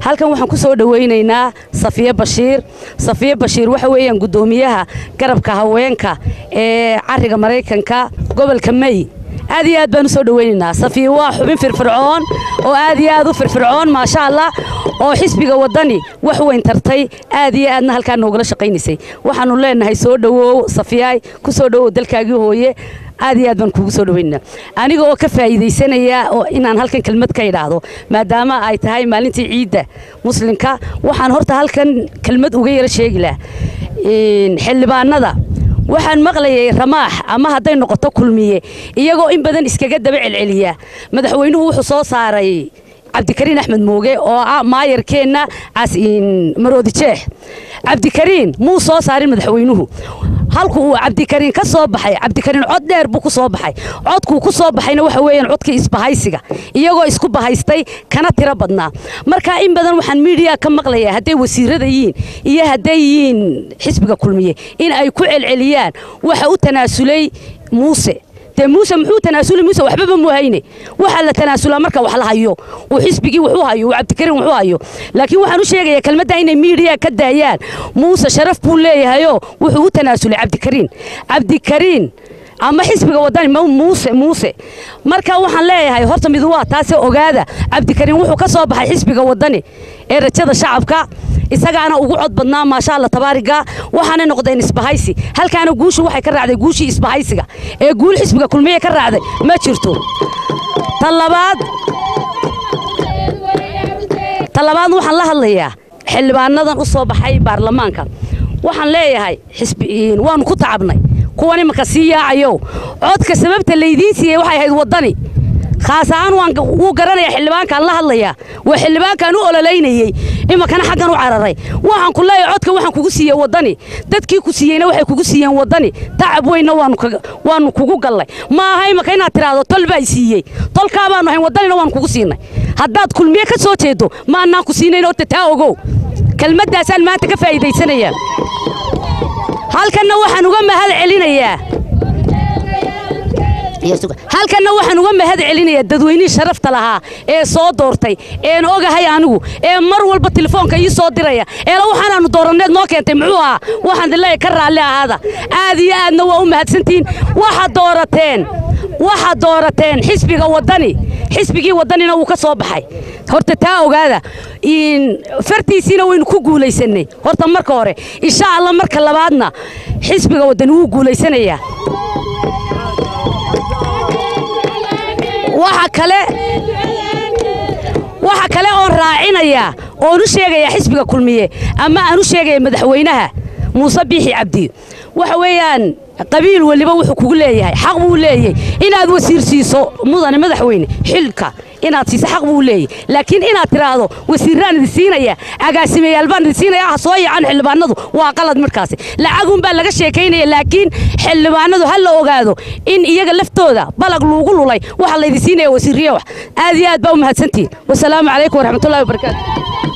halkan waxaan ku soo dhowaynaynaa safiye bashiir safiye bashiir waxa weeyaan guddoomiyaha garabka haweenka ee cariga maraykanka gobolka may aad iyo aad baan u soo dhowaynaynaa safiye waa xubin firfircoon oo aad iyo aad u firfircoon maasha allah oo xisbiga waddani wax weyn tartay aad iyo aadna halkaa noogala shaqaynaysay waxaannu leenahay soo dhowow safiyaay ku soo dhowow dalkaagii hooye aad iyo aad baan kuugu soo dhowaynaynaa aniga oo ka faa'iidaysanaya oo inaan halkan kelmad ka idhaahdo maadaama ay tahay maalintii ciidda muslimka waxaan horta halkan kelmad uga yara sheegi laha xildhibaanada waxaan maqlayay ramaax ama hadday noqoto kulmiye iyagoo in badan iskaga daba celceliya madaxweynuhu wuxuu soo saaray cabdikariin axmed mooge oo ah maayarkeenna maroodi jeex cabdikariin muu soo saarin madaxweynuhu halku uu cabdikariin ka soo baxay cabdikariin cod dheer buu ku soo baxay codkuu ku soo baxayna waxa weeyaan codkii isbahaysiga iyagoo isku bahaystay kana tiro badnaa marka in badan waxaan miidiya ka maqlayaa hadday wasiirada yihiin iyo hadday yihiin xisbiga kulmiye in ay ku celceliyaan waxa u tanaasulay muuse dee muuse muxuu tanaasuli muuse waxbaba muu hayne waxaa la tanaasulaa marka wax la hayo uu xisbigii wuxuu hayo uu cabdikariin wuxuu hayo laakiin waxaan u sheegayaa kelmadda inay miidiya ka daayaan muuse sharaf buu leeyahayoo wuxuu u tanaasulay cabdikariin cabdikariin ama xisbiga wadani muuse muuse marka waxaan leeyahay horta mid waa taase ogaada cabdikariin wuxuu ka soo baxay xisbiga wadani ee rajada shacabka isagaana ugu cod badnaa maasha alla tabaariga waxaana noqdeen isbahaysi halkaana guushu waxay ka raacday guushii isbahaysiga ee guul xisbiga kulmiye ka raacday ma jirto ta labaad ta labaad waxaan la hadlayaa xildhibaanadan u soo baxay baarlamaanka waxaan leeyahay waanu ku tacabnay kuwan imanka sii yaacayow codka sababta laydiin siiyey waxay ahayd waddani khaas ahaan wuu garanaya xildhibaankaan la hadlayaa waa xildhibaankaan u ololaynayey imankana xaggan u cararay waxaan ku leeyahay codka waxaan kugu siiyey waddani dadkii ku siiyeyna waxay kugu siiyeen waddani tacab weynna waanu kugu gallay ma aha imanka inaad tidhaahdo tol baa siiyey tolkaa baanu ahayn waddanina waanu kugu siinay haddaad kulmiye ka soo jeedo ma annaan ku siinayn horta taa ogow kelmaddaasaan maanta ka faa'iidaysanayaa halkanna waxaan uga mahad celinayaa halkanna waxaan uga mahad celinayaa dadweynihii sharafta lahaa ee soo doortay een ogahay anigu ee mar walba telefoonka ii soo diraya eela waxaanaanu dooranneed noo keentay muxuu ahaa waxaan dileeya ka raalli ahaada aad iyo aadna waa u mahadsantihiin waxaad doorateen waxaad doorateen xisbiga waddani xisbigii waddanina wuu ka soo baxay horta taa ogaada fartiisiina waynu ku guulaysannay horta marka hore insha allah marka labaadna xisbiga waddani wuu guulaysanayaa waxa kale waxa kale oon raacinayaa oon u sheegayaa xisbiga kulmiye ama aan u sheegaya madaxweynaha muuse biixi cabdi waxa weeyaan qabiil weliba wuxuu kugu leeyahay xaq buu leeyahay inaad wasiir siiso mudane madaxweyne xilka inaad siiso xaq buu leeyahay laakiin inaad tidhaahdo wasiirraan idin siinaya agaasimayaal baan idin siinaya ah soo yacan xildhibaanadu waa qalad markaasi lacagun baa laga sheekaynaya laakiin xildhibaanadu ha la ogaado in iyaga laftooda balag luugu lulay waxaa laydin siinaya wasiirriya wax aad iyo aad baa u mahadsantihin wasalaamu calaykum waraxmatullahi wabarakaatu